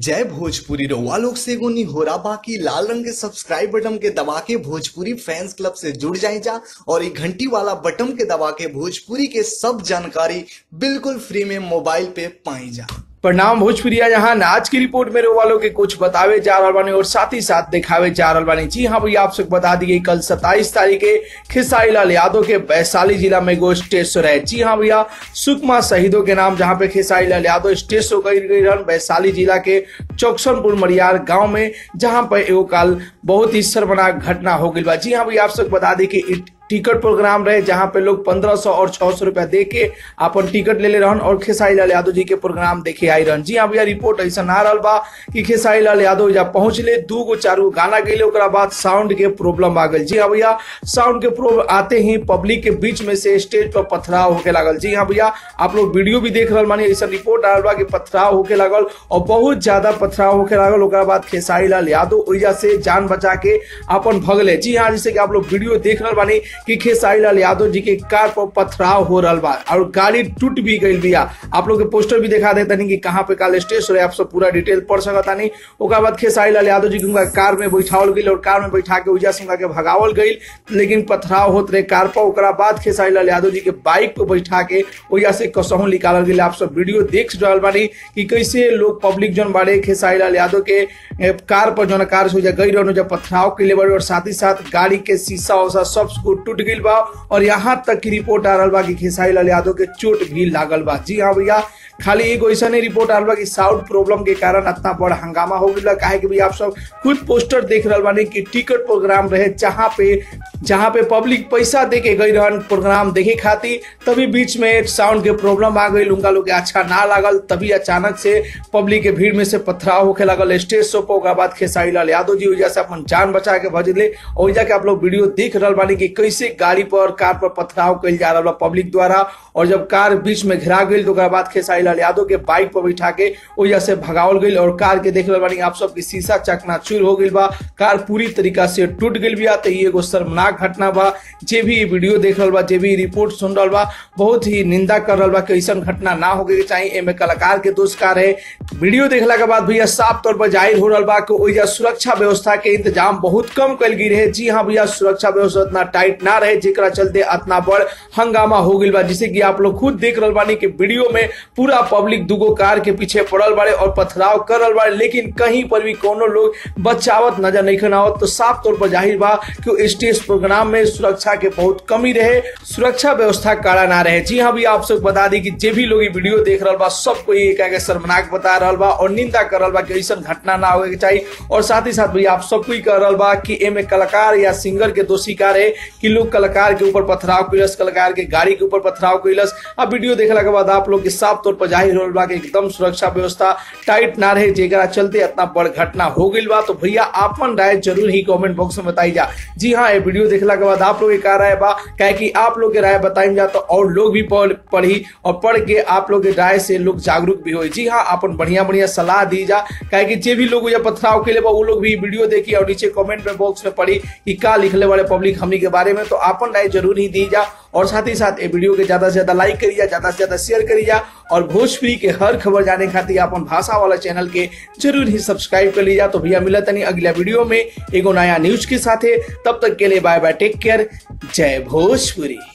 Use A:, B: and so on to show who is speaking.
A: जय भोजपुरी रउआ लोग से एगो निहोरा बाकी लाल रंग के सब्सक्राइब बटन के दबा के भोजपुरी फैंस क्लब से जुड़ जाए जा और ये घंटी वाला बटन के दबा के भोजपुरी के सब जानकारी बिल्कुल फ्री में मोबाइल पे पाई जा
B: प्रणाम भोजपुरिया जहां आज की रिपोर्ट में वालों के कुछ बतावे जा रहा बानी और साथ ही साथ दिखावे जा रहा बानी जी हाँ भैया आप सबको बता दिए कल 27 तारीख के खिसारी लाल यादव के वैशाली जिला में एगो स्टेज शो रहे जी हाँ भैया सुकमा शहीदों के नाम जहां पे खेसारी लाल यादव स्टेज शो कर गई रहन वैशाली जिला के चौकसनपुर मरियार गांव में जहां पर एगो काल बहुत ही शर्मनाक घटना हो गई बा जी हाँ भैया आप सबको बता दी कि टिकट प्रोग्राम रहे जहां पे लोग 1500 और 600 रुपया दे के अपन टिकट ले ले रहन और खेसारी लाल यादव जी के प्रोग्राम देखे आई रहन जी हाँ भैया रिपोर्ट ऐसा आ रहा बा कि खेसारी लाल यादव जब पहुंचले दू गो चार गो गाना गए ओकरा बाद साउंड के प्रॉब्लम आ गई जी हाँ भैया साउंड के प्रॉब्लम आते ही पब्लिक के बीच में से स्टेज पर पथराव होके लागल जी हाँ भैया आप लोग वीडियो भी देख रहा मानी ऐसा रिपोर्ट आ रहा बा कि पथराव होके लागल और बहुत ज्यादा पथराव होके लागल ओकरा बाद खेसारी लाल यादव ओइजा से जान बचा के अपन भगले जी हाँ जैसे कि आप लोग वीडियो देख रहा बानी कि खेसारी लाल यादव जी के कार पर पथराव हो रहा बा और गाड़ी टूट भी गई बिया आप लोग के पोस्टर भी दिखा देता नहीं कि कहाँ पे काल स्टेज रहे आप सब पूरा डिटेल पढ़ सकता नहीं ओकर बाद खेसारी लाल यादव जी के उनका कार में बैठावल गई और कार में बैठा के उजा से उनका के भगावल गई लेकिन पथराव होत रहे कार पर ओकरा बाद खेसारी लाल यादव जी के बाइक पर बैठा के उजा से कसहू निकालल गई आप सब वीडियो देख रहा बानी कि कैसे लोग पब्लिक जन बाड़े खेसारी लाल यादव के ए, कार पर जौन कार से गई रहो जब पथराव के लिए और साथ ही साथ गाड़ी के शीशा उसा सब टूट गई बा और यहाँ तक की रिपोर्ट आ रहा बा कि खेसारी लाल यादव के चोट भी लागल बा जी हाँ भैया खाली एगो ऐसा नहीं रिपोर्ट आ रहा कि साउंड प्रॉब्लम के कारण इतना बड़ा हंगामा हो गया काहे कि भैया आप सब खुद पोस्टर देख रहा बानी कि टिकट प्रोग्राम रहे जहाँ पे जहाँ पे पब्लिक पैसा दे के गई रहन प्रोग्राम देखे खातिर तभी बीच में साउंड के प्रॉब्लम आ गई उनका लोग अच्छा ना लागल तभी अचानक से पब्लिक के भीड़ में से पथराव होके लागल स्टेज शो पर बाद खेसारी लाल यादव जी वजह से अपन जान बचा के भजले और जाके आप लोग वीडियो देख रहा बानी कि कैसे गाड़ी पर कार पर पथराव कल जा रहा पब्लिक द्वारा और जब कार बीच में घिरा गई तो बाद खेसारी लाल यादव के बाइक पर बैठा के वजह से भगावल गई और कार के देख रहा बानी आप सबके शीशा चकनाचूर हो गई बा कार पूरी तरीका से टूट गई बिया तो ये एगो शर्मनाक घटना बा जे भी वीडियो देख रहा बा जे भी रिपोर्ट सुन रहा बा बहुत ही निंदा कर रहा बा कि ऐसा घटना ना हो के चाहिए एमे कलाकार के दोष का रहे वीडियो देखला के बाद भैया साफ तौर पर जाहिर हो रहा बा कि ओइजा सुरक्षा व्यवस्था के इंतजाम बहुत कम कल गई रहे जी हाँ भैया सुरक्षा व्यवस्था इतना टाइट ना रहे जेकरा चलते इतना बड़ हंगामा हो गई बा जिसे कि आप लोग खुद देख रहा बानी कि वीडियो में पूरा पब्लिक दुगो कार के पीछे पड़ल बाड़े और पथराव कर रहा बाड़े लेकिन कहीं पर भी कोनो लोग बचावत नजर नहीं आवत तो साफ तौर पर जाहिर बा कि स्टेज प्रोग्राम में सुरक्षा के बहुत कमी रहे सुरक्षा व्यवस्था कड़ा ना रहे जी हाँ भी आप सब बता दी कि जे भी लोग वीडियो देख रहा बा सबको ये कह शर्मनाक बता रहा बा और निंदा कर रहा बा कि ऐसा घटना ना होके चाहिए और साथ ही साथ भैया आप सबको ही कह रहा बा कि एमे कलाकार या सिंगर के दोषी का रहे कि लोग कलाकार के ऊपर पथराव कैलस कलाकार के गाड़ी के ऊपर पथराव कैलस अब वीडियो देखला के बाद आप लोग के साफ तौर पर जाहिर हो बा कि एकदम सुरक्षा व्यवस्था टाइट ना रहे जेकरा चलते इतना बड़ घटना हो गई बा तो भैया आपन राय जरूर ही कमेंट बॉक्स में बताई जा जी हाँ ये वीडियो देखला के बाद आप लोग का राय बा कहे कि आप लोग के राय बताई जा तो और लोग भी पढ़ी और पढ़ के आप लोग के राय से लोग जागरूक भी हो जी हाँ अपन बढ़िया बढ़िया सलाह दी जा कहे कि जे भी लोग पथराव के लिए वो लोग भी वीडियो देखी और नीचे कमेंट में बॉक्स में पढ़ी कि का लिखले वाले पब्लिक हमनी के बारे में तो अपन राय जरूर ही दी जा और साथ ही साथ ये वीडियो के ज्यादा से ज्यादा लाइक करी जा ज्यादा से ज्यादा शेयर करी जा और भोजपुरी के हर खबर जाने खातिर अपन भाषा वाला चैनल के जरूर ही सब्सक्राइब कर लीजा तो भैया मिलत नहीं अगला वीडियो में एगो नया न्यूज के साथ तब तक के लिए बाय बाय टेक केयर जय भोजपुरी